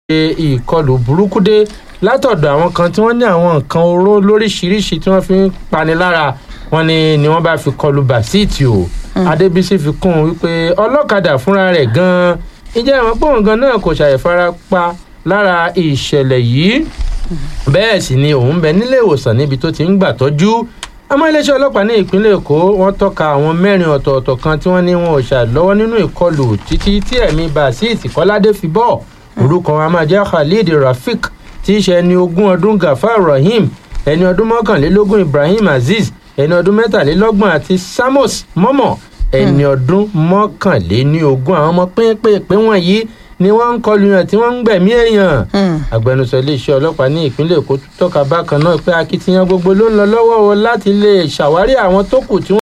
ìkọlù burúkú dé látọ̀dọ̀ àwọn kan tí wọ́n ní àwọn nǹkan oró lóríṣiríṣi tí wọ́n fi ń pani lára wọn ni ni wọ́n bá fi kọlù bàṣíìtì o adébísí fi kún un wípé ọlọ́kadà fúnra rẹ̀ gan-an ìjẹ́ ìwọ̀n pòun gan náà kò ṣàìfarapa lára ìṣẹ̀lẹ̀ yìí bẹ́ẹ̀ sì ni òun bẹ nílé ìwòsàn níbi tó ti ń gbà tọ́jú àmọ́ iléeṣẹ́ ọlọ́pàá ní ìpínlẹ̀ èkó wọ́n tọ́ka àwọn mẹ́rin ọ̀tọ̀ọ̀tọ̀ kan tí wọ́n ní wọn ò ṣàlọ́wọ́ nínú ìkọlù títí tí ẹ̀mí bàṣíìtì kọ́ládé fi bọ́ orúkọ wọn a máa jẹ́ khalid rafik tí í ṣe ẹni ogún ọdún gafar rahim ẹni ọdún mọ́kànlélógún ibrahim azeez ẹni ọdún mẹ́tàlélọ́gbọ̀n àti samos mọ́mọ́ ẹni ọdún mọ́kànléníogún àwọn ọmọ pínpínpín wọ̀nyí ni wọ́n ń kọlu yàn tí wọ́n ń gbẹ̀mí èèyàn agbẹnusọ iléeṣẹ́ ọlọ́pàá ní ìpínlẹ̀ èkó tọ́ka bákan náà pé akitiyan gbogbo ló ń lọ lọ́wọ́ wọn láti lè ṣàwárí àwọn tó kù tí wọ́n